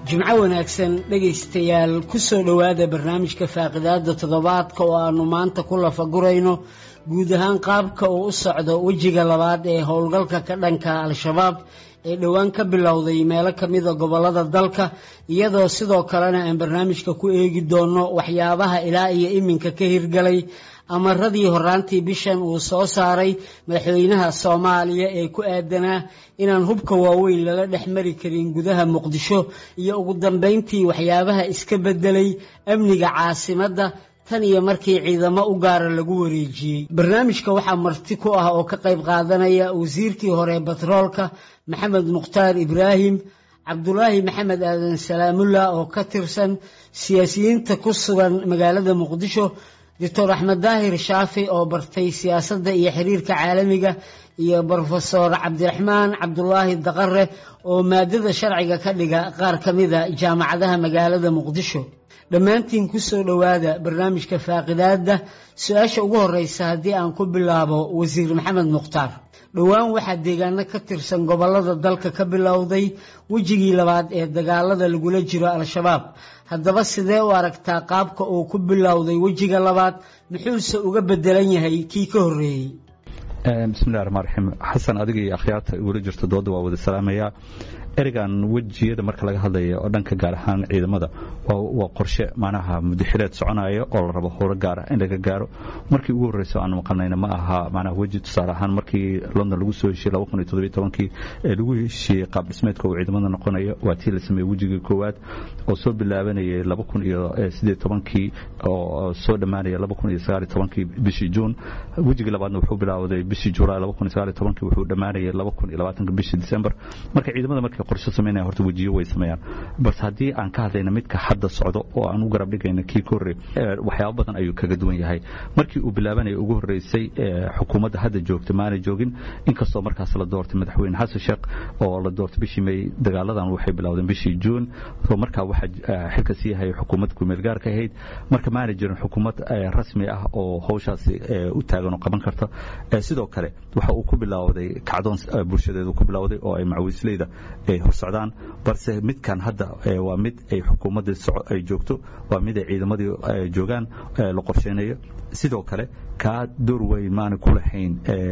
jimco wanaagsan dhegaystayaal ku soo dhowaada barnaamijka faaqidaada toddobaadka oo aanu maanta ku lafagurayno guud ahaan qaabka uu u socdo wejiga labaad ee howlgalka ka dhanka al-shabaab ee dhowaan ka bilowday meelo ka mida gobollada dalka iyadoo sidoo kalena aan barnaamijka ku eegi doono waxyaabaha ilaa iyo iminka ka hirgalay amaradii horaantii bishan uu soo saaray madaxweynaha soomaaliya ee ku aadanaa inaan hubka waaweyn lala dhex mari karin gudaha muqdisho iyo ugu dambeyntii waxyaabaha iska bedelay amniga caasimadda tan iyo markii ciidamo u gaara lagu wareejiyey barnaamijka waxaa marti ku ah oo ka qayb qaadanaya wasiirkii hore batroolka maxamed mukhtaar ibraahim cabdulaahi maxamed aadan salaamullah oo ka tirsan siyaasiyiinta ku sugan magaalada muqdisho doctor axmed daahir shaafi oo bartay siyaasadda iyo xiriirka caalamiga iyo brofesor cabdiraxmaan cabdulaahi daqare oo maadada sharciga ka dhiga qaar ka mida jaamacadaha magaalada muqdisho dhammaantiin ku soo dhowaada barnaamijka faaqidaadda su-aasha ugu horeysa haddii aan ku bilaabo wasiir maxamed mukhtaar dhowaan waxaa deegaano ka tirsan gobollada dalka ka bilowday wejigii labaad ee dagaalada lagula jiro al-shabaab haddaba sidee u aragtaa qaabka uu ku bilowday wejiga labaad muxuuse uga bedelan yahay kii ka horreeyey bismillahi raxmaan raxiim xasan adiga iyo akhyaarta igula jirto dooda waa wada salaamayaa ereygan wejiyada marka laga hadlaya oo dhanka gaar ahaan ciidamada waa qorshe macnaha mudaxileed soconaya oo la rabo howlo gaara in laga gaaro markii ugu horreysa aan maqalnayna ma aha macnaha weji tusaale ahaan markii london lagu soo heshiye laba kun iyo toddobiyo tobankii ee lagu heshiiyey qaab dhismeedka uu ciidamada noqonayo waa tii la sameeyey wejigii koowaad oo soo bilaabanayay laba kun iyo siddeed tobankii oo soo dhammaanaya laba kun iyo sagaal iyo tobankii bishii juun wejigii labaadna wuxuu bilaawday bishii julaay laba kun iyo sagaal iyo tobankii wuxuu dhammaanayay laba kun iyo labaatanka bishii december marka ciidamada markay qorshe samaynaya horta wejiyo way sameeyaan balse haddii aan ka hadlayna midka hadda socdo oo aan u garab dhigayna kii ka horreey waxyaabo badan ayuu kaga duwan yahay markii uu bilaabanaya ugu horreysay xukuumadda hadda joogta maanay joogin inkastoo markaas la doortay madaxweyne xasan sheekh oo la doortay bishii may dagaaladan waxay bilowdeen bishii juun oo markaa waxaa xilka sii hayay xukuumad kumeel gaarka ahayd marka maanay jirin xukuumad rasmi ah oo howshaasi u taagan oo qaban karta sidoo kale waxa uu ku bilowday kacdoon bulshadeedu ku bilowday oo ay macawiisleyda ay horsocdaan balse midkan hadda waa mid ay xukuumadda ay joogto waa mid ay ciidamadii joogaan la qorsheynayo sidoo kale kaa door weyn maana ku lahayn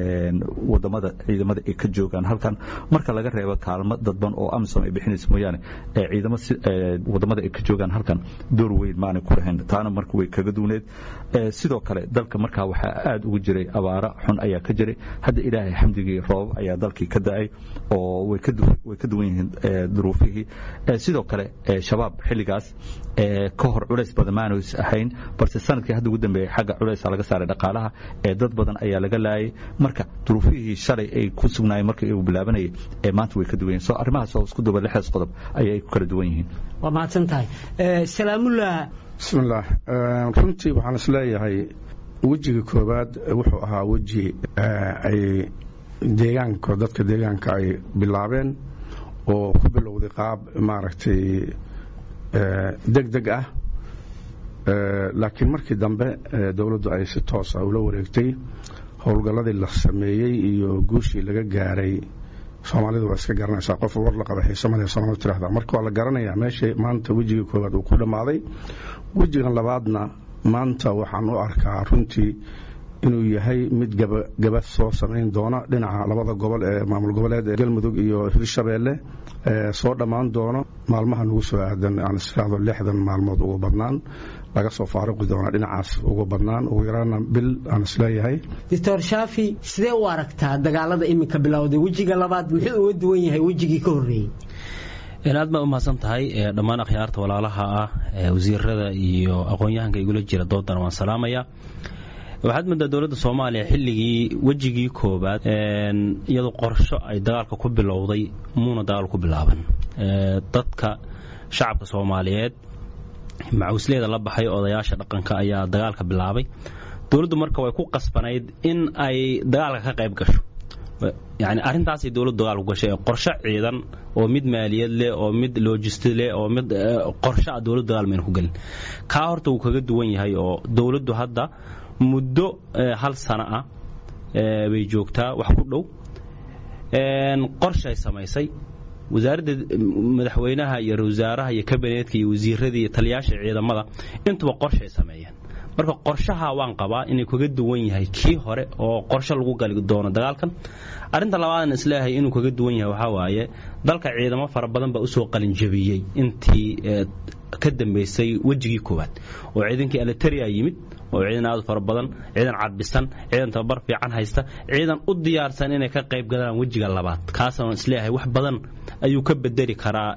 wadamada ciidamada ay ka joogaan halkan marka laga reebo kaalmo dadban oo amisom ay bixinaysa mooyaane ciidamo wadamada ay ka joogaan halkan door weyn maana ku lahayn taana marka way kaga duwneed sidoo kale dalka markaa waxaa aad ugu jiray abaara xun ayaa ka jiray hadda ilaahay xamdigii roobab ayaa dalkii ka da-ay oo way ka duwan yihiin duruufihii sidoo kale shabaab xilligaas ka hor culays badan maanays ahayn balse sanadkii hadda ugu dambeeyey xagga culaysa laga saaray dhaqaalaha ee dad badan ayaa laga laayay marka duruufihii shalay ay ku sugnaayeen markii uu bilaabanayay ee maanta way ka duwan yihin so arrimahaas oo isku duba lixdaas qodob ayay ku kala duwan yihiin waa mahadsan tahay salaamullah bismillaah runtii waxaan is leeyahay wejiga koowaad wuxuu ahaa weji ay deegaanka dadka deegaanka ay bilaabeen oo ku bilowday qaab maaragtay deg deg ah laakiin markii dambe dowladdu ay si toosa ula wareegtay howlgalladii la sameeyey iyo guushii laga gaaray soomaalidu waa iska garanaysaa qof war la qaba xiisamale soomaalida tirahda marka waa la garanayaa meesha maanta wejiga koowaad uu ku dhammaaday wejigan labaadna maanta waxaan u arkaa runtii inuu yahay mid gaba soo samayn doona dhinaca labada gobol ee maamul goboleed ee galmudug iyo hirshabeelle soo dhammaan doono maalmaha nagu soo aadan aan isiraahdo lixdan maalmood ugu badnaan laga soo faaruqi doona dhinacaas ugu badnaan ugu yaraana bil aan isleeyahay doctor shaafi sidee u aragtaa dagaalada iminka bilowday wejiga labaad muxuu uga duwan yahay wejigii ka horreeyey aad baa u mahadsan tahay dhammaan akhyaarta walaalaha ah wasiirada iyo aqoon-yahanka igula jira doodana waan salaamaya waxaad moodaa dowladda soomaaliya xilligii wejigii koobaad iyadoo qorsho ay dagaalka ku bilowday muuna dagaal ku bilaaban dadka shacabka soomaaliyeed macawisleeda la baxay odayaasha dhaqanka ayaa dagaalka bilaabay dowladdu marka way ku qasbanayd in ay dagaalka ka qayb gasho yani arrintaasay dowladdu dagaal ku gashay qorshe ciidan oo mid maaliyad leh oo mid logisti leh oo mid qorshe ah dowladdu dagaal mayna ku gelin kaa horta wuu kaga duwan yahay oo dowladdu hadda muddo hal sano ah bay joogtaa wax ku dhow qorshay samaysay wasaaradda madaxweynaha iyo wasaaraha iyo kabineetka iyo wasiiradii iyo taliyaasha ciidamada intuba qorshay sameeyeen marka qorshaha waan qabaa inuu kaga duwan yahay kii hore oo qorshe lagu gali doono dagaalkan arrinta labaadan isleeyahay inuu kaga duwan yahay waxaa waaye dalka ciidamo fara badan baa usoo qalinjabiyey intii ka dambaysay wejigii koowaad oo ciidankii alitaria yimid oo ciidan aad fara badan ciidan cadbisan ciidan tababar fiican haysta ciidan u diyaarsan inay ka qayb galaan wejiga labaad kaasaan isleeyahay wax badan ayuu ka bedeli karaa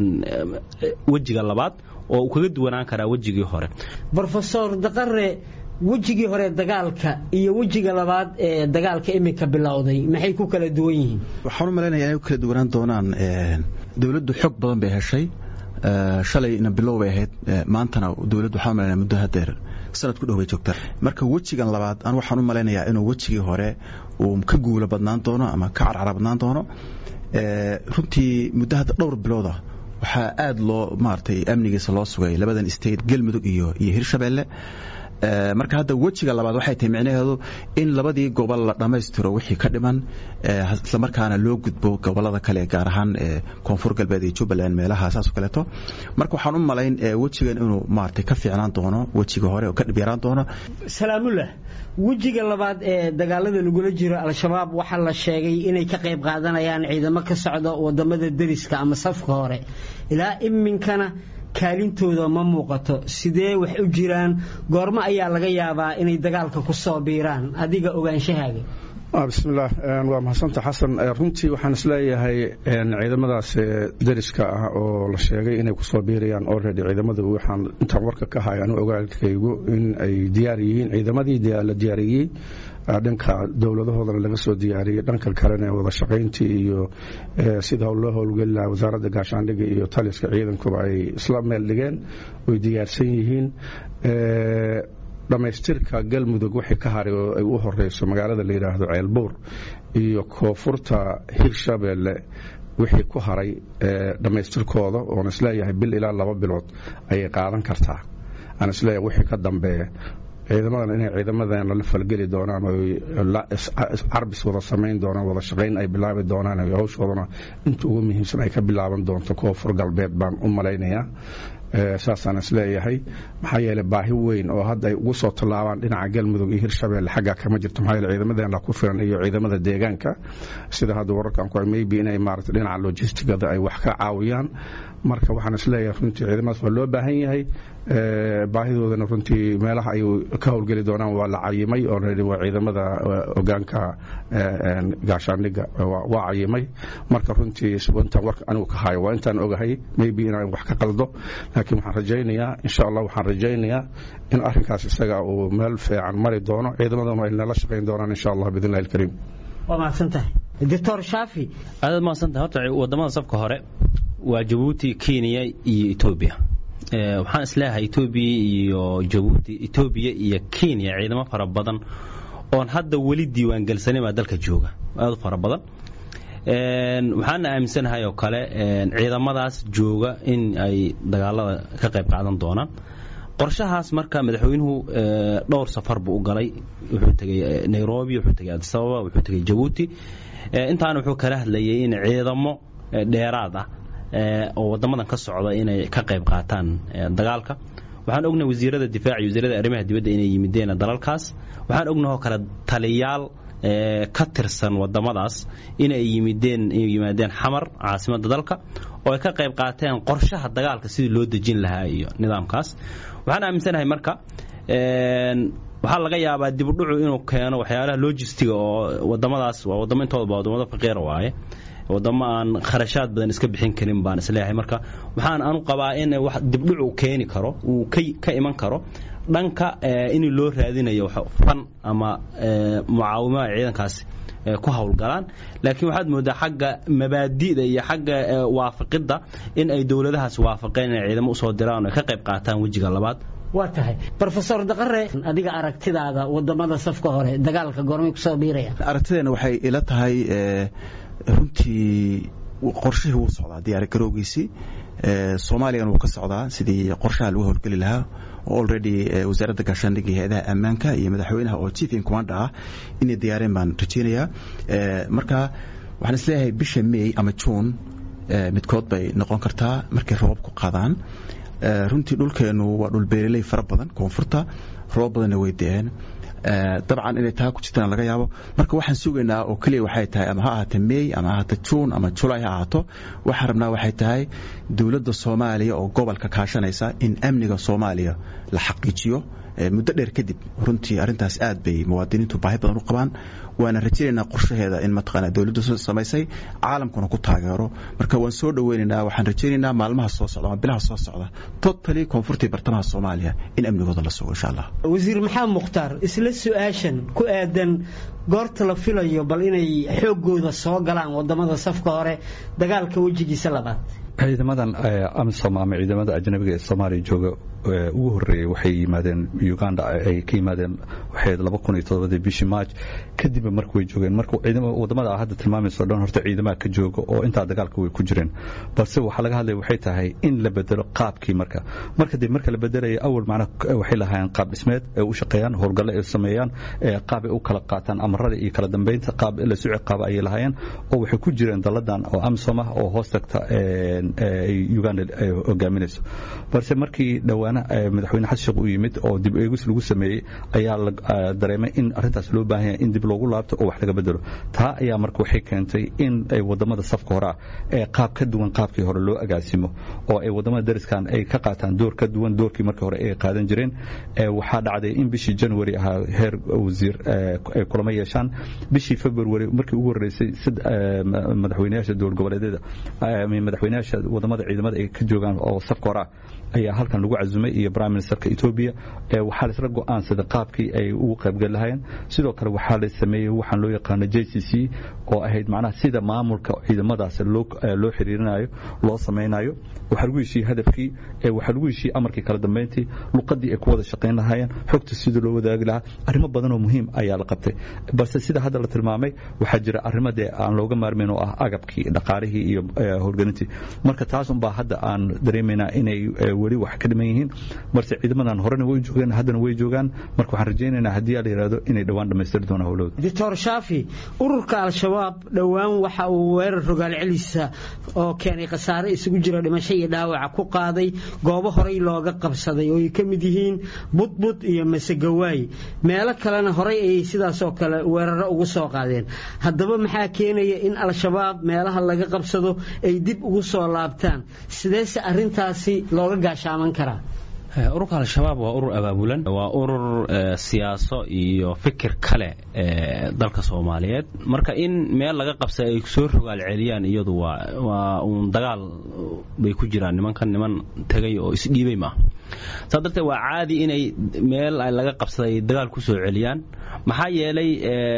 wejiga labaad oo uu kaga duwanaan karaa wejigii hore rofesor daqare wejigii hore dagaalka iyo wejiga labaad ee dagaalka iminka bilowday maxay ku kala duwan yihiin waxaan u malaynaya inay ku kala duwanaan doonaan dowladdu xog badan bay heshay shalayna bilow bay ahayd maantana dowladdu waxaan u malaynaya muddo hadeer sanad ku dhow bay joogtaa marka wejigan labaad an waxaan u malaynayaa inuu wejigii hore uu ka guulo badnaan doono ama ka carcara badnaan doono runtii muddo hadda dhowr bilooda waxaa aad loo maaragtay amnigiisa loo sugay labadan state galmudug iyo iyo hirshabeelle marka hadda wejiga labaad waxay tahay micnaheedu in labadii gobol la dhammaystiro wixii ka dhiman islamarkaana loo gudbo gobolada kale gaar ahaan koonfur galbeed iyo jubbaland meelaha saas kaleeto marka waxaan u malayn wejigan inuu maaragtay ka fiicnaan doono wejiga hore oo ka dhib yaraan doono salaamullah wejiga labaad ee dagaalada lagula jiro al-shabaab waxaa la sheegay inay ka qayb qaadanayaan ciidamo ka socda wadamada deriska ama safka hore ilaa iminkana kaalintooda ma muuqato sidee wax u jiraan goormo ayaa laga yaabaa inay dagaalka ku soo biiraan adiga ogaanshahaaga bismillaah waa mahadsanta xasan runtii waxaan isleeyahay ciidamadaas deriska ah oo la sheegay inay kusoo biirayaan already ciidamada waxaan intaan warka ka hay anu ogaalkaygu in ay diyaar yihiin ciidamadii la diyaariyey dhanka dowladahoodana laga soo diyaariyey dhanka kalena wada shaqayntii iyo sida loo howlgeli lahaa wasaaradda gaashaandhiga iyo taliska ciidankuba ay isla meel dhigeen way diyaarsan yihiin dhammaystirka galmudug wixii ka haray oo ay u horeyso magaalada la yidhaahdo ceelbuur iyo koonfurta hirshabeelle wixii ku haray dhammaystirkooda oon isleeyahay bil ilaa laba bilood ayay qaadan kartaa aan isleeyahay wixii ka dambeeya ciidamadan inay ciidamadeena la falgeli doonaan carbis wada samayn doonaan wada shaqayn ay bilaabi doonaan hawshoodana inta ugu muhiimsan ay ka bilaaban doonto koonfur galbeed baan u malaynayaa saasaan isleeyahay maxaa yeele baahi weyn oo hadda ay ugu soo tallaabaan dhinaca galmudug iyo hirshabeelle xaggaa kama jirto maxaa yeele ciidamadeena ku filan iyo ciidamada deegaanka sida hadda wararkan ku maybe inay maarata dhinaca logistigada ay wax ka caawiyaan marka waxaan isleeyahay runtii ciidamadaas waa loo baahan yahay baahidoodana runtii meelaha ay ka howlgeli doonaan waa la cayimay oo waa ciidamada ogaanka gaashaandhiga waa cayimay marka runtii intaan warka anigu ka hayo waa intaan ogahay maybe inaan wax ka qaldo laakiin waxaan rajaynayaa insha allah waxaan rajaynayaa in arrinkaas isaga uu meel fiican mari doono ciidamadana ay nala shaqayn doonaan insha allah biidn illahi alkariim waa mahadsantahay doctor shaafi aadaad mahadsantahay horta wadamada safka hore waa jabuuti kenya iyo etoobiya waxaan isleeyahay etoobiya iyo jabuuti etoobiya iyo kenya ciidamo fara badan oon hadda weli diiwaangelsanin baa dalka jooga aad u fara badan waxaana aaminsanahay oo kale ciidamadaas jooga in ay dagaalada ka qayb qaadan doonaan qorshahaas marka madaxweynuhu dhowr safar buu u galay wuxuu tegey nairobi wuxuu tegey adisababa wuxuu tegey jabuuti intaana wuxuu kala hadlayay in ciidamo dheeraad ah oo wadamadan ka socda inay ka qayb qaataan dagaalka waxaan ognahay wasiirada difaac iyo wasiirada arrimaha dibadda inay yimideen dalalkaas waxaan ognahoo kale taliyaal ka tirsan wadamadaas inay yimideen inay yimaadeen xamar caasimadda dalka oo ay ka qayb qaateen qorshaha dagaalka sidii loo dejin lahaa iyo nidaamkaas waxaan aaminsanahay marka waxaa laga yaabaa dibudhucu inuu keeno waxyaalaha logistiga oo wadamadaas waa wadamo intooda ba wadamada faqiira waaye wadamo aan kharashaad badan iska bixin karin baan isleeyahay marka waxaan anu qabaa in wax dibdhucu keeni karo uu ka iman karo dhanka in loo raadinayo fan ama mucaawimada ciidankaasi ku howlgalaan laakiin waxaad moodaa xagga mabaadi'da iyo xagga waafaqidda in ay dowladahaas waafaqeen inay ciidamo usoo diraan oo ay ka qayb qaataan wejiga labaad waa tahay rofesor daqare adiga aragtidaada wadamada safka hore dagaalka goormay kusoo biiraya aragtideena waxay ila tahay runtii qorshihii wuu socdaa diyaari garowgiisii soomaaliyana wuu ka socdaa sidii qorshaha lagu howlgeli lahaa already wasaaradda gaashaandhigga iyo hay-adaha ammaanka iyo madaxweynaha oo chief in commanda ah inay diyaareen baan rajeynayaa marka waxaan isleeyahay bisha may ama june midkood bay noqon kartaa markay roobabku qadaan runtii dhulkeennu waa dhul beereley fara badan koonfurta roobab badanna way de-een dabcan inay taa ku jirtaan laga yaabo marka waxaan sugaynaa oo keliya waxay tahay ama ha ahaata mey ama ha ahaata juun ama julay ha ahaato waxaan rabnaa waxay tahay dowladda soomaaliya oo gobolka kaashanaysa in amniga soomaaliya la xaqiijiyo muddo dheer kadib runtii arrintaas aad bay muwaadiniintu baahi badan u qabaan waana rajaynaynaa qorshaheeda in mataqaana dowladdu samaysay caalamkuna ku taageero marka waan soo dhoweynaynaa waxaan rajaynaynaa maalmaha soo socda ama bilaha soo socda totally koonfurtii bartamaha soomaaliya in amnigooda la sugo insha allah wasiir maxamed mukhtaar isla su-aashan ku aadan goorta la filayo bal inay xooggooda soo galaan wadamada safka hore dagaalka wejigiisa labaad ciidamadan amisom ama ciidamada ajnabiga ee soomaaliya jooga ugu horeeyey waxay yimaadeen uganda ay ka yimaadeen waxay laba kun iyo todobadii bishii march kadibba marka way joogeen marka wadamada hadda tilmaamayso dhan horta ciidamaha ka jooga oo intaa dagaalka way ku jireen balse waxaa laga hadlaya waxay tahay in la bedelo qaabkii marka marka dib marka la bedelaya awal macnaha waxay lahaayeen qaab dhismeed ay u shaqeeyaan howlgalle ay sameeyaan qaab ay u kala qaataan amarada iyo kala dambeynta qaab la suci qaaba ayay lahaayeen oo waxay ku jireen daladan oo amisom ah oo hoos tagta uganda ay hogaaminayso balse markii dhowaana madaxweyne xasan sheekh uu yimid oo dib eegis lagu sameeyey ayaa la dareemay in arrintaas loo baahan yahay in dib loogu laabto oo wax laga bedelo taa ayaa marka waxay keentay in ay wadamada safka hore ah ee qaab ka duwan qaabkii hore loo agaasimo oo ay wadamada dariskan ay ka qaataan door ka duwan doorkii markii hore ay qaadan jireen waxaa dhacday in bishii january ahaa heer wasiir ay kulamo yeeshaan bishii february markii ugu horreysay madaxweynayaasha dowlad goboleedyada madaxweynayaasha wadamada ciidamada ay ka joogaan oo safka hore ah ayaa halkan lagu cazumay iyo prime ministerka etoobiya waxaa laisla go'aansaday qaabkii ay ugu qaybgeli lahayeen sidoo kale waxaa la sameeyey waxaan loo yaqaano j c c oo ahayd macnaha sida maamulka ciidamadaas loo xiriirinayo loo samaynayo waxaa lagu heshiiyey hadafkii waxaa lagu heshiiyey amarkii kala dambeyntii luqadii ay ku wada shaqayn lahaayeen xogta sidii loo wadaagi lahaa arrimo badan oo muhiim ayaa la qabtay balse sida hadda la tilmaamay waxaa jira arrimo dee aan looga maarmayn oo ah agabkii dhaqaalihii iyo howlgelintii marka taas unbaa hadda aan dareemaynaa inay weli wax ka dhiman yihiin balse ciidamadan horena way joogeen haddana way joogaan marka waxaan rajaynaynaa haddii la yidhahdo inay dhowaan dhammaystiri doonaan howlahooda doctor shaafi ururka al-shabaab dhowaan waxa uu weerar rogaal celisa oo keenay khasaare isugu jira dhimasho iyo dhaawaca ku qaaday goobo horey looga qabsaday oo ay ka mid yihiin budbud iyo masegawaay meelo kalena horey ayay sidaasoo kale weeraro ugu soo qaadeen haddaba maxaa keenaya in al-shabaab meelaha laga qabsado ay dib ugu soo laabtaan sideese arintaasi looga gaashaaman karaa ururka al-shabaab waa urur abaabulan waa urur siyaaso iyo fikir kale ee dalka soomaaliyeed marka in meel laga qabsa ay soo rogaal celiyaan iyadu waa uun dagaal bay ku jiraan nimankan niman tegay oo isdhiibay maaha saa darteed waa caadi inay meel laga qabsaday dagaal ku soo celiyaan maxaa yeelay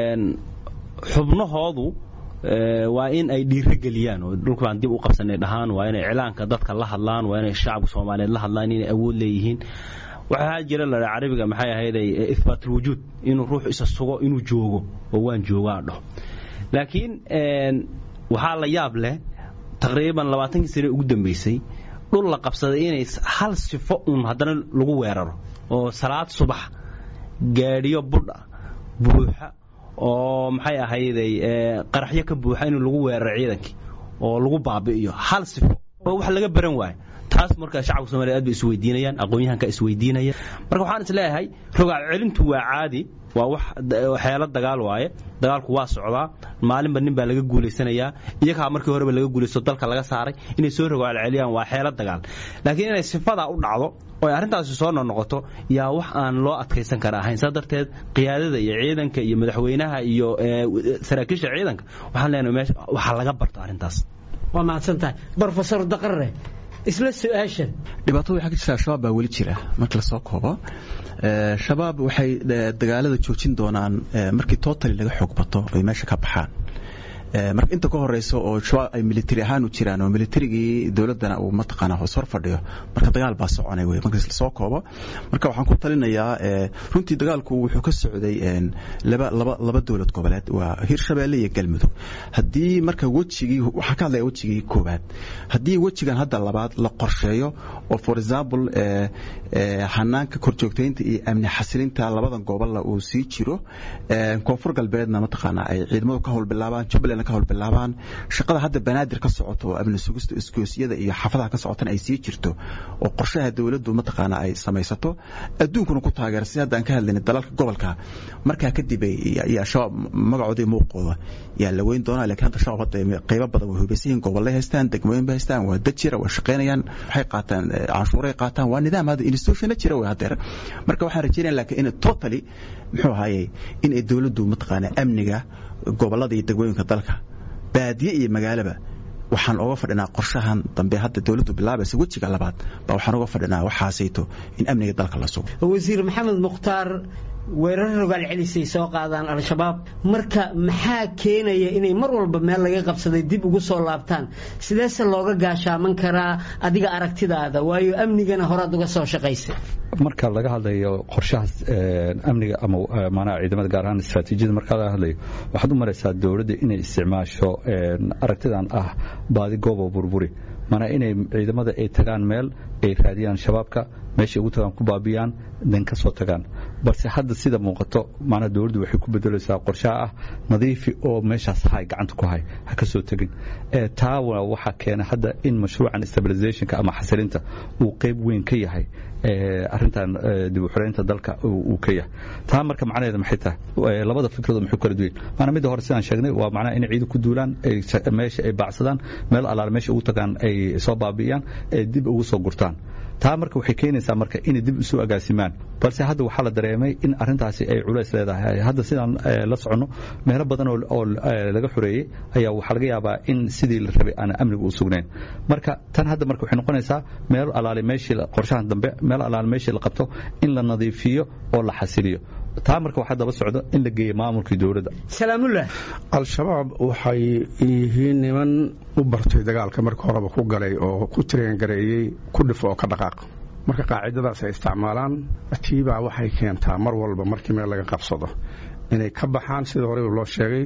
xubnahoodu waa in ay dhiirogeliyaan oo dhulka baan dib u qabsanay dhahaan waa inay iclaanka dadka la hadlaan waa inay shacabka soomaaliyeed la hadlaan inay awood leeyihiin waxaa jira la carabiga maxay ahayday ihbaatlwujuud inuu ruux isa sugo inuu joogo oo waan joogaa dhaho laakiin waxaa la yaab leh taqriiban labaatankii sane ugu dambeysay dhul la qabsaday inay hal sifo uun haddana lagu weeraro oo salaad subax gaadhiyo budha buuxa oo maxay ahayday qaraxyo ka buuxa in lagu weeraro ciidankii oo lagu baabi'iyo hal sifo oo wax laga baran waayo taas marka shacabka somaaliya aad bay isweydiinayaan aqoon-yahanka isweydiinaya marka waxaan is leeyahay rogaal celintu waa caadi waa wax xeelo dagaal waaye dagaalku waa socdaa maalinba nin baa laga guulaysanayaa iyagaa markii horeba laga guulaysto dalka laga saaray inay soo rogaal celiyaan waa xeelo dagaal laakiin inay sifadaa u dhacdo oo ay arrintaasi soo noqnoqoto yaa wax aan loo adkaysan kara ahayn saa darteed qiyaadada iyo ciidanka iyo madaxweynaha iyo saraakiisha ciidanka waxaan leenahay meesha waxaa laga barto arrintaas waa mahadsan tahay brofesor daqarre isla su-aashan dhibaatada waxaa ka jirta al-shabaab baa weli jira marka lasoo koobo shabaab waxay dagaalada joojin doonaan markii totally laga xoog bato ay meesha ka baxaan marka inta ka horeysa oo shabaab ay military ahaan u jiraan oo militarigii dowladdana uu mataqaana hoos hor fadhiyo marka dagaal baa soconay wey marka lasoo koobo marka waxaan ku talinayaa runtii dagaalku wuxuu ka socday laba laba laba dowlad goboleed waa hirshabeelle iyo galmudug haddii marka wejigii waxaan ka hadlaya wejigii koowaad haddii wejigan hadda labaad la qorsheeyo oo for example hanaanka korjoogtaynta iyo amni xasilinta labadan gobolla uu sii jiro koonfur galbeedna mataqaana ay ciidamadu ka howlbilaabaan jubbaland kalena ka howlbilaabaan shaqada hadda banaadir ka socoto oo amni sugista iskoosiyada iyo xafadaha ka socotana ay sii jirto oo qorshaha dowladdu mataqaana ay samaysato adduunkuna ku taageera si hadda aan ka hadlayna dalalka gobolka markaa kadib ayaa shabaab magacoodii muuqooda yaa la weyn doonaa laakiin hadda shabaab hadda qaybo badan way hubaysan yihiin gobollay haystaan degmooyin bay haystaan waa dad jira way shaqaynayaan waxay qaataan canshuuray qaataan waa nidaam hadda institutionna jira way haddeer marka waxaan rajeynaya laakiin in totally muxuu ahaayey in ay dowladdu mataqaana amniga gobollada iyo degmooyinka dalka baadiye iyo magaalaba waxaan oga fadhinaa qorshahan dambe hadda dowladdu bilaabaysa wejiga labaad baa waxaan oga fadhinaa waxaasayto in amniga dalka la sugo wasiir maxamed mukhtaar weerar rogaal celisay soo qaadaan al-shabaab marka maxaa keenaya inay mar walba meel laga qabsaday dib ugu soo laabtaan sideese looga gaashaaman karaa adiga aragtidaada waayo amnigana horaad uga soo shaqaysay marka laga hadlayo qorshahaas amniga ama maanaha ciidamada gaar ahaan istaraatiijiyada marka laga hadlayo waxaad u maraysaa dowladda inay isticmaasho aragtidan ah baadi goobo burburi maanaa inay ciidamada ay tagaan meel ay raadiyaan shabaabka meeshay ugu tagaan ku baabiyaan dan ka soo tagaan balse hadda sida muuqato maanaa dowladdu waxay ku bedelaysaa qorshaha ah nadiifi oo meeshaas hay gacanta ku hay ha ka soo tegin taa waxaa keena hadda in mashruucan stabilizationka ama xasilinta uu qayb weyn ka yahay arintan dib u xoreynta dalka uu ka yahay taa marka macnaheeda maxay tahay labada fikradood maxay kala duwan maanaa midda hore sidaan sheegnay waa macnaha inay ciidan ku duulaan meesha ay baacsadaan meel allaale meesha ugu tagaan ay soo baabi'iyaan ee dib ugu soo gurtaan taa marka waxay keenaysaa marka inay dib isu agaasimaan balse hadda waxaa la dareemay in arintaasi ay culays leedahay hadda sidaan la soconno meelo badan oo laga xoreeyey ayaa waxaa laga yaabaa in sidii la rabay aan amniga u sugnayn marka tan hadda marka waxay noqonaysaa meel alaale meeshii qorshahan dambe meel alaale meeshii la qabto in la nadiifiyo oo la xasiliyo taa marka waxaa daba socdo in la geeyo maamulkii dowladda salaamullah al-shabaab waxay yihiin niman u bartay dagaalka marka horeba ku galay oo ku tireengareeyey ku dhifo oo ka dhaqaaq marka qaacidadaas ay isticmaalaan tiibaa waxay keentaa mar walba markii meel laga qabsado inay ka baxaan sida horeba loo sheegay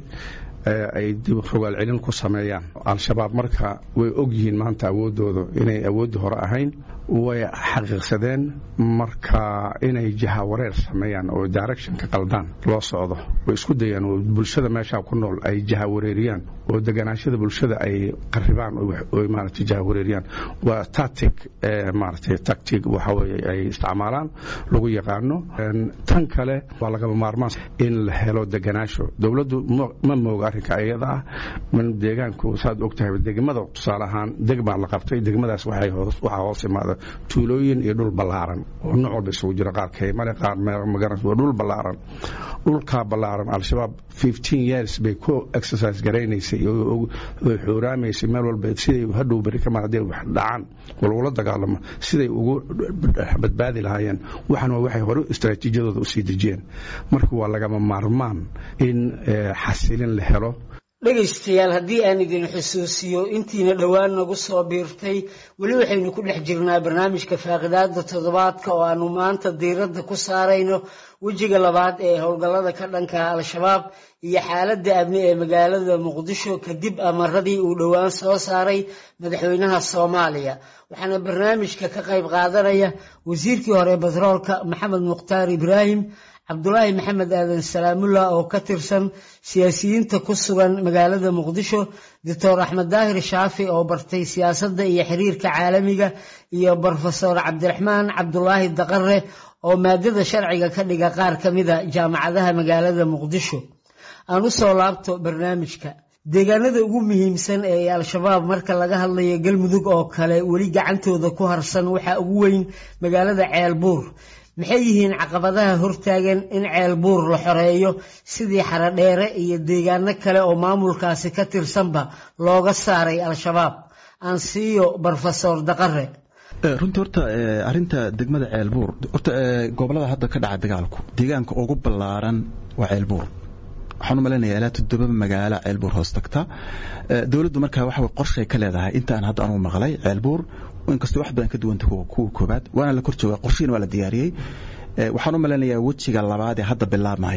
ay dib rogaal celin ku sameeyaan al-shabaab marka way og yihiin maanta awooddooda inay awooddii hore ahayn way xaqiiqsadeen marka inay jaha wareer sameeyaan oo directionka qaldaan loo socdo way isku dayaan oo bulshada meeshaa ku nool ay jaha wareeriyaan oo deganaashada bulshada ay qaribaan oo maaragtay jaha wareeriyaan waa tactic maaragtay tactic waxa weeye ay isticmaalaan lagu yaqaano tan kale waa lagaba maarmaan in la helo deganaasho dowladdu ma mooga arrinka iyada ah man deegaanku saad og tahay degmada tusaale ahaan degmaa la qabtay degmadaas waxaa hoos imaada tuulooyin iyo dhul ballaaran oo nooc walba isugu jira qaar kaymale qaar magaran waa dhul ballaaran dhulkaa ballaaran al-shabaab fifteen years bay ku exercise garaynaysay oo xooraamaysay meel walba siday hadhow beri ka mar hadday wax dhacaan oo lagula dagaalamo siday ugu badbaadi lahaayeen waxan waa waxay hore istaraatiijiyadooda usii dejiyeen marka waa lagama maarmaan in xasilin la helo dhegaystayaal haddii aan idin xusuusiyo intiina dhowaan nagu soo biirtay weli waxaynu ku dhex jirnaa barnaamijka faaqidaada toddobaadka oo aanu maanta diiradda ku saarayno wejiga labaad ee howlgallada ka dhanka al-shabaab iyo xaaladda amni ee magaalada muqdisho kadib amaradii uu dhowaan soo saaray madaxweynaha soomaaliya waxaana barnaamijka ka qayb qaadanaya wasiirkii hore batroolka maxamed mukhtaar ibraahim cabdulaahi maxamed aadan salaamullah oo ka tirsan siyaasiyiinta ku sugan magaalada muqdisho doctor axmed daahir shaafi oo bartay siyaasadda iyo xiriirka caalamiga iyo brofesor cabdiraxmaan cabdulaahi daqare oo maadada sharciga ka dhiga qaar ka mida jaamacadaha magaalada muqdisho aan u soo laabto barnaamijka deegaanada ugu muhiimsan ee al-shabaab marka laga hadlayo galmudug oo kale weli gacantooda ku harsan waxaa ugu weyn magaalada ceelbuur maxay yihiin caqabadaha hortaagan in ceelbuur la xoreeyo sidii xarodheere iyo deegaano kale oo maamulkaasi ka tirsanba looga saaray al-shabaab aan siiyo brofesor daqare runtii horta arinta degmada ceelbuur horta gobolada hadda ka dhaca dagaalku deegaanka ugu ballaaran waa ceelbuur waxaan u malaynayaa ilaa toddoba magaalo ceelbuur hoos tagta dowladdu markaa waxa qorshay ka leedahay intaan hadda anugu maqlay ceelbuur inkastoo wax badan ka duwanta kuwa koobaad waana la kor jooga qorshihiina waa la diyaariyey waxaan u malaynayaa wejiga labaad ee hadda bilaabmaya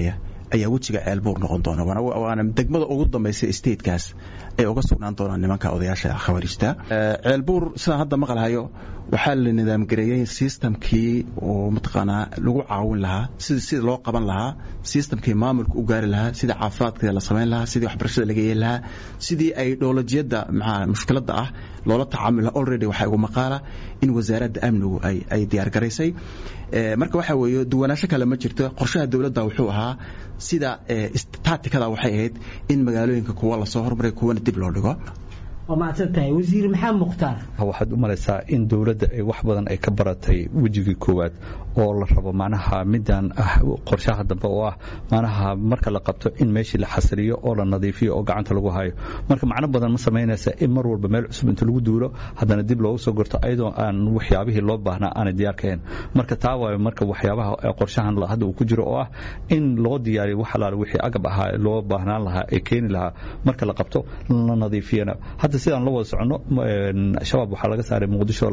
ayaa wejiga ceelbuur noqon doona waana degmada ugu dambaysa statekaas ay uga sugnaan doonaan nimanka odayaasha khawaarijta ceelbuur sidaan hadda maqlahayo waxaa la nidaamgareeyey systemkii oo mataqaanaa lagu caawin lahaa sida sida loo qaban lahaa systemkii maamulka u gaari lahaa sidii caafimaadka la samayn lahaa sidii waxbarashada laga yeeli lahaa sidii ay dowlajiyada maxaa mushkiladda ah loola tacaamul lahaa already waxaa igu maqaala in wasaaradda amnigu ay ay diyaar garaysay marka waxaa weeye duwanaansho kale ma jirto qorshaha dowladda wuxuu ahaa sida taatikada waxay ahayd in magaalooyinka kuwa lasoo hormaray kuwana dib loo dhigo waa mahadsan tahay wasiir maxamed mukhtaar waxaad u malaysaa in dowladda ay wax badan ay ka baratay wejigii koowaad oo la rabo macnaha midaan ah qorshaha dambe oo ah macnaha marka la qabto in meeshii la xasiliyo oo la nadiifiyo oo gacanta lagu hayo marka macno badan ma samaynaysa in mar walba meel cusub inta lagu duulo haddana dib loogu soo gorto ayadoo aan waxyaabihii loo baahnaa aanay diyaar kahayn marka taa waayo marka waxyaabaha qorshahan hadda uu ku jiro oo ah in loo diyaariyo wax alaale wixii agab ahaa loo baahnaan lahaa ee keeni lahaa marka la qabto la nadiifiyana hadda sidaan la wada soconno shabaab waxaa laga saaray muqdisho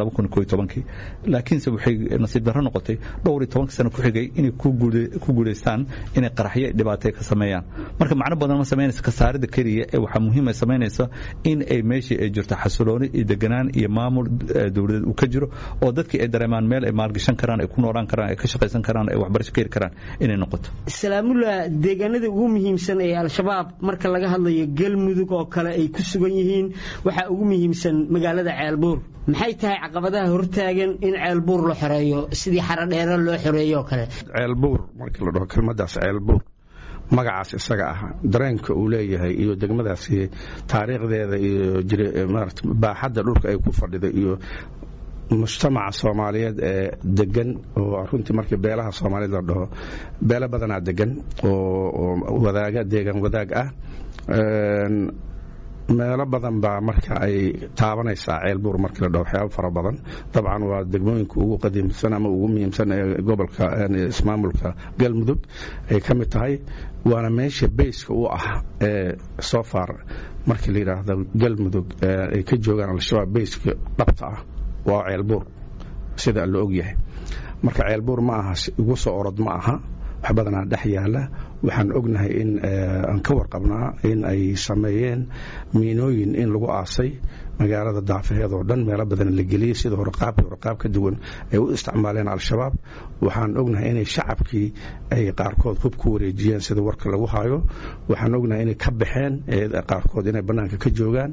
laakiinse waxay nasiib darro noqotay dhowr iyo tobanka sano ku xigay inay ku guulaystaan inay qaraxyo dhibaatay ka sameeyaan marka macno badan ma samaynaysa kasaarida keliya ee waxaa muhiima samaynaysa in ay meeshii ay jirto xasilooni iyo deganaan iyo maamul dowladeed uu ka jiro oo dadkii ay dareemaan meel ay maalgashan karaan ay ku noolaan karaan ay ka shaqaysan karaan ay waxbarasho ka heli karaan inay noqoto salaamullah deegaanada ugu muhiimsan ee al-shabaab marka laga hadlayo galmudug oo kale ay ku sugan yihiin waxaa ugu muhiimsan magaalada ceelbuur maxay tahay caqabadaha hortaagan in ceelbuur la xoreeyo sidii xarodheere loo xoreeyo oo kale ceelbuur markii la dhaho kelmadaas ceelbuur magacaas isaga ah dareenka uu leeyahay iyo degmadaasi taariikhdeeda iyo maarata baaxadda dhulka ay ku fadhida iyo mujtamaca soomaaliyeed ee degan oo runtii markii beelaha soomaaliyeed la dhaho beelo badanaa degan oo wadaaga deegaan wadaag ah meelo badan baa marka ay taabanaysaa ceelbuur markii la dhaho waxyaabo fara badan dabcan waa degmooyinka ugu qadiimsan ama ugu muhiimsan ee gobolka ismaamulka galmudug ay ka mid tahay waana meesha bayska u ah ee soo far markii la yidhaahdo galmudug ay ka joogaan al-shabaab bayska dhabta ah waa ceelbuur sida la ogyahay marka ceelbuur ma aha ugu soo orod ma aha wax badanaa dhex yaala waxaan ognahay in aan ka warqabnaa in ay sameeyeen miinooyin in lagu aasay magaalada daafaheed oo dhan meelo badan la geliyey sida horqaabka horqaab ka duwan ay u isticmaaleen al-shabaab waxaan ognahay inay shacabkii ay qaarkood hub ku wareejiyeen sida warka lagu hayo waxaan ognahay inay ka baxeen qaarkood inay bannaanka ka joogaan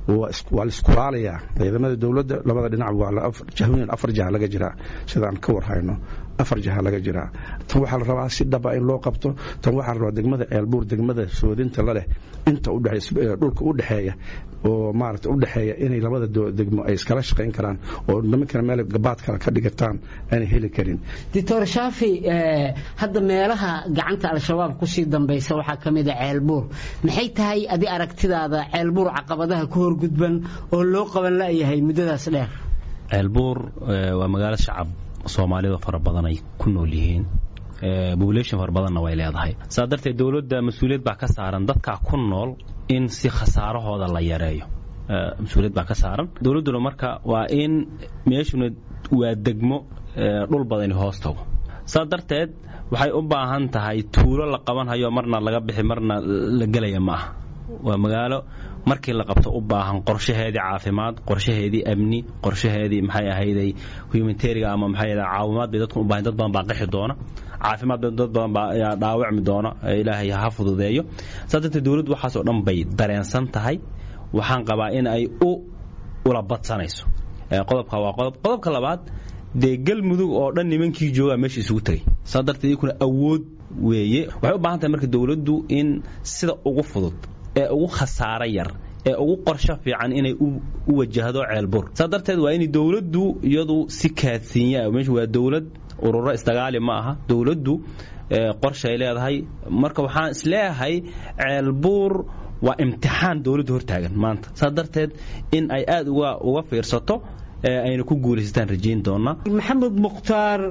waa laiskulaalaya ciidamada dowladda labada dhinac waa jahooyin afar jaha laga jiraa sidaan ka warhayno afar jaha laga jiraa tan waxaa la rabaa si dhaba in loo qabto tan waxaa la rabaa degmada ceelbuur degmada soodinta la leh inta dhulka u dhexeeya oo maarata u dhexeeya inay labada degmo ay iskala shaqayn karaan oo nimankana meel gabaad kale ka dhigataan aanay heli karin doctor shaafi hadda meelaha gacanta al-shabaab kusii dambaysa waxaa ka mid a ceelbuur maxay tahay adi aragtidaada ceelbuur caqabadaha ku horgudban oo loo qaban la'yahay muddadaas dheer ceelbuur waa magaalo shacab soomaalida fara badan ay ku nool yihiin population fara badanna way leedahay saa darteed dowladda mas-uuliyad baa ka saaran dadkaa ku nool in si khasaarahooda la yareeyo mas-uuliyad baa ka saaran dowladduna marka waa in meeshuna waa degmo dhul badani hoos tago saa darteed waxay u baahan tahay tuulo la qabanhayo marna laga bixi marna la gelaya ma aha waa magaalo markii la qabto u baahan qorshaheedii caafimaad qorshaheedii amni qorshaheedii maxay ahayday humanitariga ama maxay caawimaad bay dadku u baahan dad badan baa qixi doona caafimaad bay dad badan baa dhaawacmi doona ilaahay ha fududeeyo saa darteed dowladdu waxaas oo dhan bay dareensan tahay waxaan qabaa in ay u ula badsanayso qodobka waa qodob qodobka labaad dee galmudug oo dhan nimankii joogaa meesha isugu tegay saa darteed iyakuna awood weeye waxay u baahan tahay marka dowladdu in sida ugu fudud ee ugu khasaaro yar ee ugu qorsho fiican inay u wajahdo ceelbur saa darteed waa in dowladdu iyadu si kaadsiinya meesha waa dowlad ururo isdagaali ma aha dowladdu qorshay leedahay marka waxaan isleeyahay ceelbuur waa imtixaan dowladdu hortaagan maanta saa darteed in ay aada uga uga fiirsato ayna ku guulaysataan rajayn doonaa maxamed mukhtaar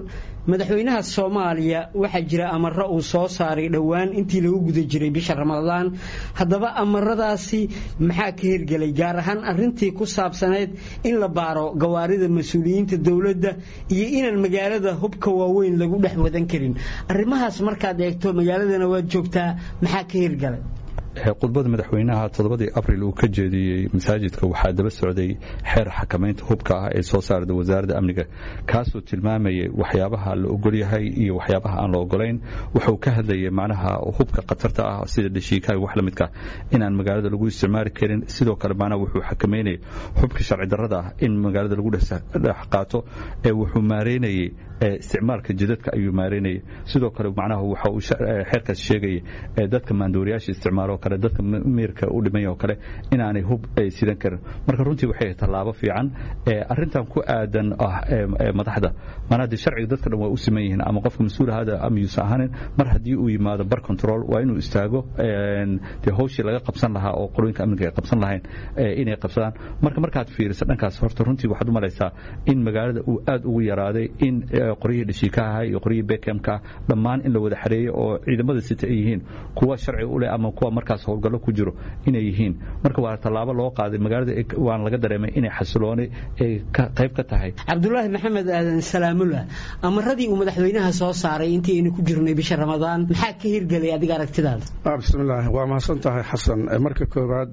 madaxweynaha soomaaliya waxaa jira amaro uu soo saaray dhowaan intii lagu guda jiray bisha ramadaan haddaba amaradaasi maxaa ka hirgelay gaar ahaan arintii ku saabsanayd in la baaro gawaarida mas-uuliyiinta dowladda iyo inaan magaalada hubka waaweyn lagu dhex wadan karin arrimahaas markaad eegto magaaladana waad joogtaa maxaa ka hirgalay khudbada madaxweynaha toddobadii abril uu ka jeediyey masaajidka waxaa daba socday xeer xakamaynta hubka ah ee soo saarda wasaaradda amniga kaasoo tilmaamayay waxyaabaha la ogolyahay iyo waxyaabaha aan la ogolayn wuxuu ka hadlayay macnaha hubka khatarta ah sida dhashiikaha wax la midka inaan magaalada lagu isticmaali karin sidoo kale macnaha wuxuu xakameynayay hubka sharci darrada ah in magaalada lagu dhex qaato ee wuxuu maareynayay isticmaalka jidadka ayuu maareynayay sidoo kale macnaha waxa uu xeerkaas sheegayay dadka maandooriyaasha isticmaalo kale dadka miirka u dhimay oo kale inaanay hub sidan karin marka runtii waxay tallaabo fiican arintan ku aadan ah madaxda maanaa dee sharciga dadka dhan waa u siman yihiin ama qofka mas-uul ahaada ama yuusan ahanin mar haddii uu yimaado bar control waa inuu istaago dee hawshii laga qabsan lahaa oo qorooyinka amniga ay qabsan lahayn inay qabsadaan marka markaad fiiriso dhankaas horta runtii waxaad u malaysaa in magaalada uu aad ugu yaraaday in qoryihii dhashiikaha iyo qoryihii bekemka dhammaan in la wada xareeyey oo ciidamada sita ay yihiin kuwa sharci u leh ama kuwa markaas howlgallo ku jiro inay yihiin marka waa tallaabo loo qaaday magaalada waan laga dareemay inay xasilooni ay qayb ka tahay cabdulaahi maxamed aadan salaamullah amaradii uu madaxweynaha soo saaray intii aynu ku jirnay bisha ramadaan maxaa ka hirgelay adiga aragtidaada bismillaah waa mahadsan tahay xasan marka koowaad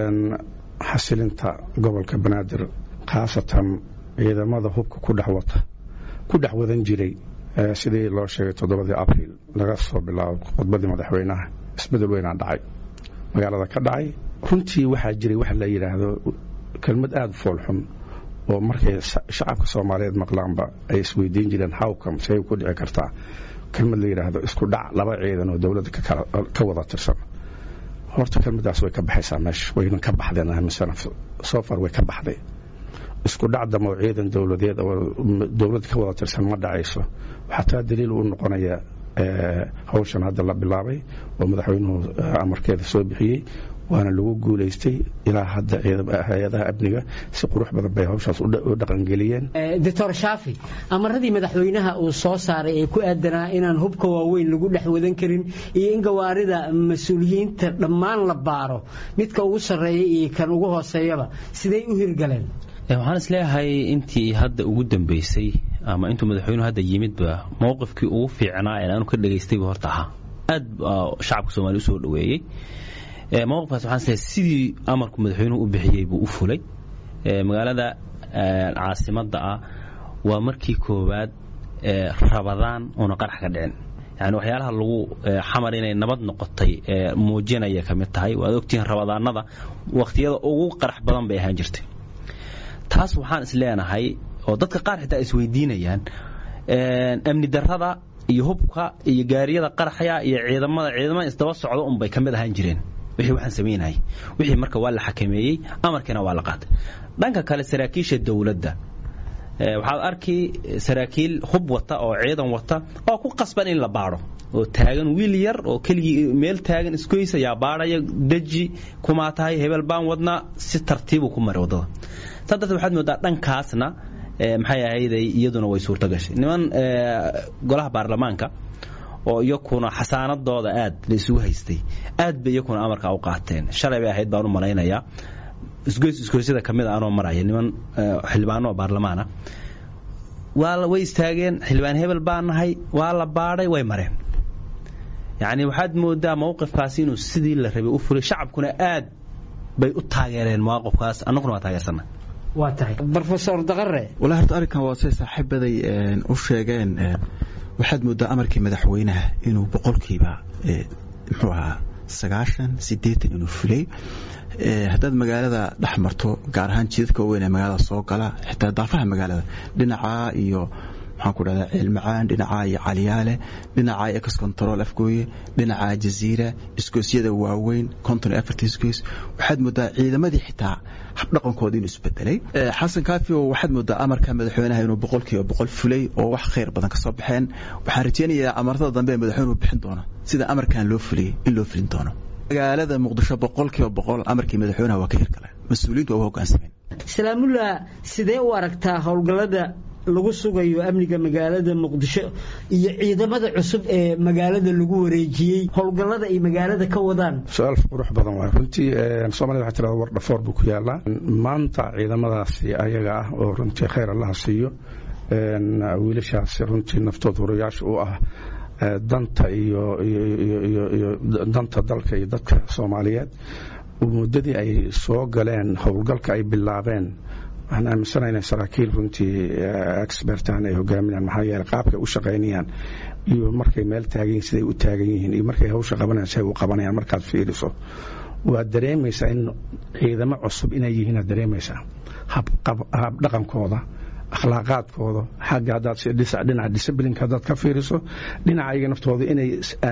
xasilinta gobolka banaadir khaasatan ciidamada hubka ku dhex wata ku dhex wadan jiray sidii loo sheegay toddobadii abriil laga soo bilaabo khudbadii madaxweynaha isbedel weynaa dhacay magaalada ka dhacay runtii waxaa jiray wax la yidhaahdo kelmad aada u foolxun oo markay shacabka soomaaliyeed maqlaanba ay isweydiin jireen hawkam say ku dhici kartaa kelmad la yidhaahdo isku dhac laba ciidan oo dowladda ka wada tirsan horta kelmadaas way ka baxaysaa meesha wayna ka baxdeen amisana sofar way ka baxday isku dhac damo ciidan dowladeed oo dowladda ka wada tirsan ma dhacayso waxaa taa daliil u noqonaya hawshan hadda la bilaabay oo madaxweynuhu amarkeeda soo bixiyey waana lagu guulaystay ilaa hadda hay-adaha amniga si qurux badan bay hawshaas u dhaqangeliyeen doctor shaafi amaradii madaxweynaha uu soo saaray ee ku aadanaa inaan hubka waaweyn lagu dhex wadan karin iyo in gawaarida mas-uuliyiinta dhammaan la baaro midka ugu sarreeya iyo kan ugu hooseeyaba siday u hirgaleen waxaan isleeyahay intii hadda ugu dambeysay ama intuu madaxweynuhu hadda yimidba mowqifkii ugu fiicnaa ee aanu ka dhegaystaybu horta ahaa aad shacabka soomaliya usoo dhoweeyey mowqifkaas waxaan isleeyahay sidii amarku madaxweynuhu u bixiyey buu u fulay magaalada caasimadda ah waa markii koowaad rabadaan oona qarax ka dhicin yani waxyaalaha lagu xamar inay nabad noqotay muujinaya ka mid tahay waad ogtihiin rabadaanada wakhtiyada ugu qarax badan bay ahaan jirtay taas waxaan is leenahay oo dadka qaar xitaa isweydiinayaan amni darrada iyo hubka iyo gaariyada qaraxya iyo ciidamada ciidamada isdaba socda unbay ka mid ahaan jireen wixii waxaan samaynahay wixii marka waa la xakameeyey amarkiina waa la qaatay dhanka kale saraakiisha dowladda waxaad arki saraakiil hub wata oo ciidan wata oo ku qasban in la baadho oo taagan wiil yar oo keligii meel taagan isgoysa yaa baadhaya deji kumaa tahay hebel baan wadnaa si tartiibuu ku maray waddada saa darteed waxaad moodaa dhankaasna maxay ahayday iyaduna way suurto gashay niman golaha baarlamaanka oo iyakuna xasaanadooda aad la isugu haystay aad bay iyakuna amarka u qaateen shalay bay ahayd baan u malaynayaa isgoys isgoysyada ka mid a anoo maraya niman xildhibaano oo baarlamaana waa way istaageen xildhibaan hebel baan nahay waa la baadhay way mareen yacni waxaad moodaa mowqifkaasi inuu sidii la rabay u fulay shacabkuna aad bay u taageereen mawaqifkaas annaguna waa taageersana waa tahay rofesor daqare walaa horta arrinkan waa say saaxiibaday u sheegeen waxaad moodaa amarkii madaxweynaha inuu boqolkiiba muxuu ahaa sagaashan siddeetan inuu fulay haddaad magaalada dhex marto gaar ahaan jidadka waaweyn ee magaalada soo gala xitaa daafaha magaalada dhinacaa iyo maxaan ku dhahdaa ceelmacaan dhinacaa iyo caliyaale dhinacaa ex control afgooye dhinacaa jaziira isgoosyada waaweyn konton iyo afarta isgoys waxaad moodaa ciidamadii xitaa habdhaqankooda inuu isbedelay xasan kaafio waxaad moodaa amarka madaxweynaha inuu boqolkiiba boqol fulay oo wax khayr badan ka soo baxeen waxaan rajeynayaa amarada dambe ee madaxweynuhu bixin doono sida amarkan loo fuliyey in loo fulin doono magaalada muqdisho boqolkiiba boqol amarkii madaxweynaha waa ka hirgaleen mas-uuliyiintu waa u hoggaansameen salaamullah sidee u aragtaa howlgallada lagu sugayo amniga magaalada muqdisho iyo ciidamada cusub ee magaalada lagu wareejiyey howlgallada ay magaalada ka wadaan su-aal qurux badan waay runtii soomaalida waxaa tirada war dhafoor buu ku yaalaa maanta ciidamadaasi ayaga ah oo runtii khayr allaha siiyo wiilashaasi runtii naftood hurayaasha u ah danta iyo iyo danta dalka iyo dadka soomaaliyeed muddadii ay soo galeen howlgalka ay bilaabeen waxaan aaminsanaha inay saraakiil runtii expertan ay hogaaminayaan maxaa yeele qaabkay u shaqaynayaan iyo markay meel taagan yihin siday u taagan yihiin iyo markay hawsha qabanayaan siday u qabanayaan markaad fiiriso waad dareemaysaa in ciidamo cusub inay yihiin aad dareemaysaa hab dhaqankooda akhlaaqaadkooda xagga haddaad dhinaca disciplinka haddaad ka fiiriso dhinaca ayaga naftooda inay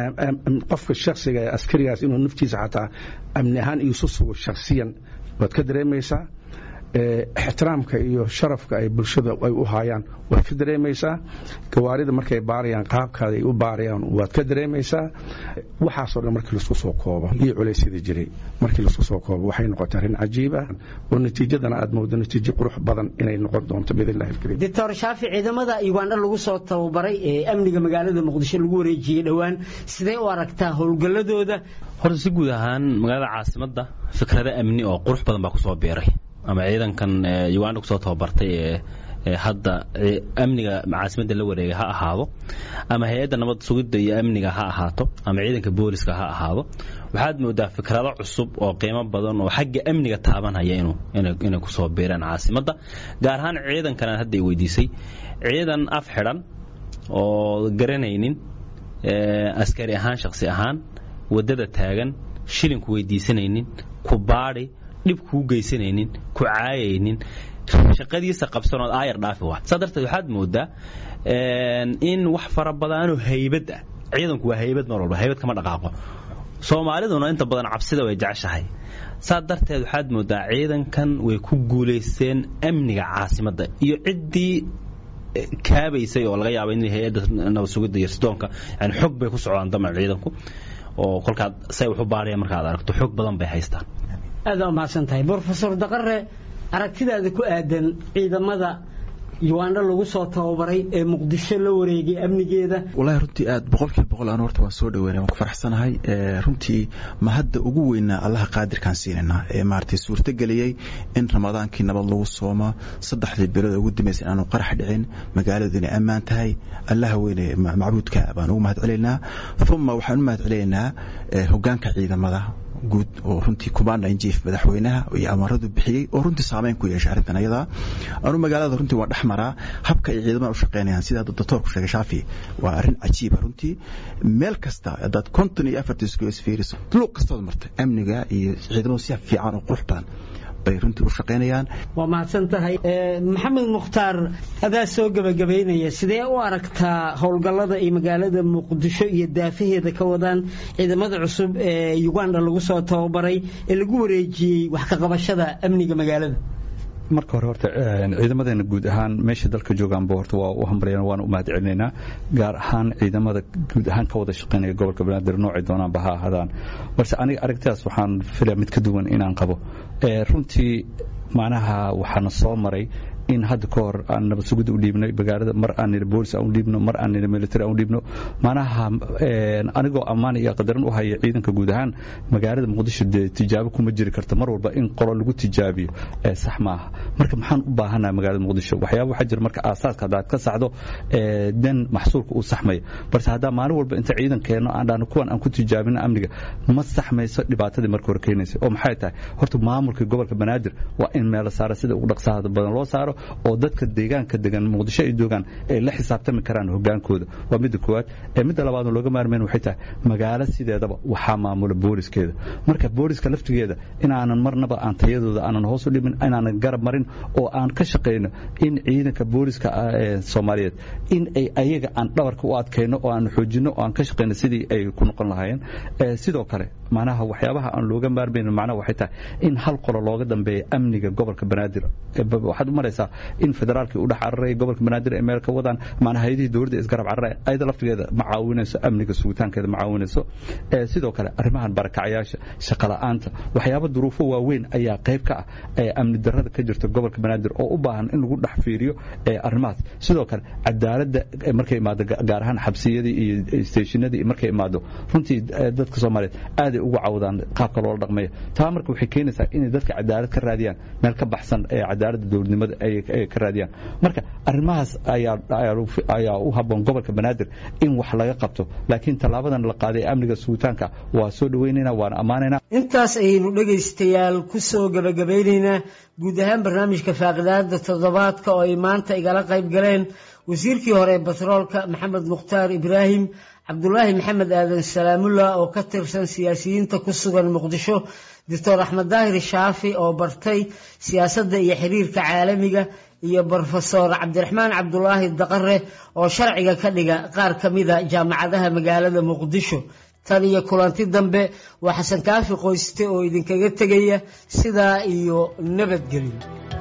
qofka shakhsiga ee askarigaas inuu naftiisa xataa amni ahaan isu sugo shakhsiyan waad ka dareemaysaa ixtiraamka iyo sharafka ay bulshada ay u haayaan waad ka dareemaysaa gawaarida markay baarayaan qaabkaada ay u baarayaan waad ka dareemaysaa waxaasoo dhan markii laisku soo koobo iyo culaysyada jiray markii laisku soo koobo waxay noqotay arrin cajiib ah oo natiijadana aad moodo natiijo qurux badan inay noqon doonto biidnillahi alkariim doctor shaafi ciidamada ugandha lagu soo tababaray ee amniga magaalada muqdisho lagu wareejiyey dhowaan sidee u aragtaa howlgalladooda horta si guud ahaan magaalada caasimadda fikrado amni oo qurux badan baa kusoo biiray ama ciidankan uganda kusoo tababartay ee hadda amniga caasimadda la wareegay ha ahaado ama hay-adda nabad sugidda iyo amniga ha ahaato ama ciidanka booliska ha ahaado waxaad moodaa fikrado cusub oo qiimo badan oo xagga amniga taabanhaya inay kusoo biireen caasimadda gaar ahaan ciidankan aan hadda i weydiisay ciidan af xidhan oo garanaynin askari ahaan shaksi ahaan waddada taagan shilinku weydiisanaynin ku baadhi dhib kuu geysanaynin ku caayaynin shaqadiisa qabsanood aayar dhaafi wa saa darteed waxaad moodaa in wax fara badanoo haybad ah ciidanku waa haybad mar walba haybad kama dhaqaaqo soomaaliduna inta badan cabsida way jeceshahay saa darteed waxaad moodaa ciidankan way ku guulaysteen amniga caasimadda iyo ciddii kaabaysay oo laga yaaba in hay-adda nabad sugidda iyo sidoonka yani xog bay ku socdaan daman ciidanku oo kolkaad say wax u baaraya markaad aragto xog badan bay haystaan aada u mahadsan tahay brofesor daqare aragtidaada ku aadan ciidamada ugandha lagu soo tababaray ee muqdisho la wareegay amnigeeda walahi runtii aad boqolkiiba boqol aan horta waan soo dhaweynay waan ku faraxsanahay runtii ma hadda ugu weynaa allaha qaadirkaan siinayna ee maaragtay suurtageliyey in ramadaankii nabad lagu soomo saddexdii bilood ugu dambaysa inaanu qarax dhicin magaaladu inay ammaan tahay allaha weyne macbuudka baan ugu mahad celaynaa uma waxaan u mahad celaynaa hogaanka ciidamada guud oo runtii commanda in chief madaxweynaha iyo amaradu bixiyey oo runtii saameyn ku yeeshay arrintan ayada anu magaalada runtii waa dhex maraa habka ay ciidamada u shaqaynayaan sida doctorku sheegay shaafi waa arrin cajiiba runtii meel kasta haddaad konton iyo afartii isku fiiriso luuq kastood martay amniga iyo ciidamadu si fiican oo qurux badan bay runtii u shaqaynayaan waa mahadsan tahay maxamed mukhtaar adaa soo gebagabaynaya sidee u aragtaa howlgallada ay magaalada muqdisho iyo daafaheeda ka wadaan ciidamada cusub ee uganda lagu soo tababaray ee lagu wareejiyey wax ka qabashada amniga magaalada marka hore horta ciidamadeena guud ahaan meesha dalka joogaanba horta waa u hambalyan waana u mahad celinaynaa gaar ahaan ciidamada guud ahaan ka wada shaqaynaya gobolka banaadir noocay doonaanba ha ahaadaan balse aniga aragtidaas waxaan filaya mid ka duwan inaan qabo runtii macnaha waxaana soo maray in hadda ka hor aan nabad sugidda u dhiibnay magaalada mar aan niri boolis aan u dhiibno mar aan niri military aan u dhiibno macnaha anigoo ammaan iyo qadaran u haya ciidanka guud ahaan magaalada muqdisho dee tijaabo kuma jiri karta mar walba in qolo lagu tijaabiyo sax maaha marka maxaan u baahanaha magaalada muqdisho waxyaaba waxaa jira marka aasaaska haddaad ka saxdo dan maxsuulka uu saxmaya balse haddaa maalin walba inta ciidan keenno aan dhahno kuwan aan ku tijaabino amniga ma saxmayso dhibaatadii marka hore keenaysa oo maxay tahay horta maamulka gobolka banaadir waa in meelo saara sida ugu dhaqsaha badan loo saaro oo dadka deegaanka degan muqdisho ay joogaan ay la xisaabtami karaan hogaankooda waa midda koowaad ee midda labaadna looga maarmayn waxay tahay magaalo sideedaba waxaa maamula booliskeeda marka booliska laftigeeda inaanan marnaba aan tayadooda aanan hoos u dhimin inaanan garab marin oo aan ka shaqayno in ciidanka booliska soomaaliyeed in ay ayaga aan dhabarka u adkayno oo aan xoojino oo aan ka shaqayno sidii ay ku noqon lahaayeen sidoo kale macnaha waxyaabaha aan looga maarmayn macnaha waxay tahay in hal qolo looga dambeeya amniga gobolka banaadir waxaad u maraysaa in federaalkii u dhex cararay gobolka banaadir ay meel ka wadaan maana hay-adihii dowladda isgarab cararaya ayada laftigeeda ma caawinayso amniga sugitaankeeda ma caawinayso sidoo kale arrimahan barakacayaasha shaqola'aanta waxyaaba duruufo waaweyn ayaa qayb ka ah ee amni darrada ka jirta gobolka banaadir oo u baahan in lagu dhex fiiriyo arrimahaas sidoo kale cadaaladda markay imaado gaar ahaan xabsiyadii iyo steeshinadii markay imaado runtii dadka soomaaliyeed aaday ugu cawdaan qaabka loola dhaqmayo taa marka waxay keenaysaa inay dadka cadaalad ka raadiyaan meel ka baxsan ee cadaaladda dowladnimada ay ka raadiyaan marka arrimahaas ayaa u habboon gobolka banaadir in wax laga qabto laakiin tallaabadan la qaaday amniga sugitaanka waa soo dhaweynayna waana ammaanaynaa intaas ayaynu dhegaystayaal ku soo gebagabaynaynaa guud ahaan barnaamijka faaqidaada toddobaadka oo ay maanta igala qayb galeen wasiirkii hore batroolka maxamed mukhtaar ibraahim cabdulaahi maxamed aadan salaamullah oo ka tirsan siyaasiyiinta ku sugan muqdisho doctor axmed daahir shaafi oo bartay siyaasadda iyo xiriirka caalamiga iyo brofesor cabdiraxmaan cabdulaahi daqare oo sharciga ka dhiga qaar ka mida jaamacadaha magaalada muqdisho tan iyo kulanti dambe waa xasan kaafi qoyste oo idinkaga tegaya sidaa iyo nabadgelyo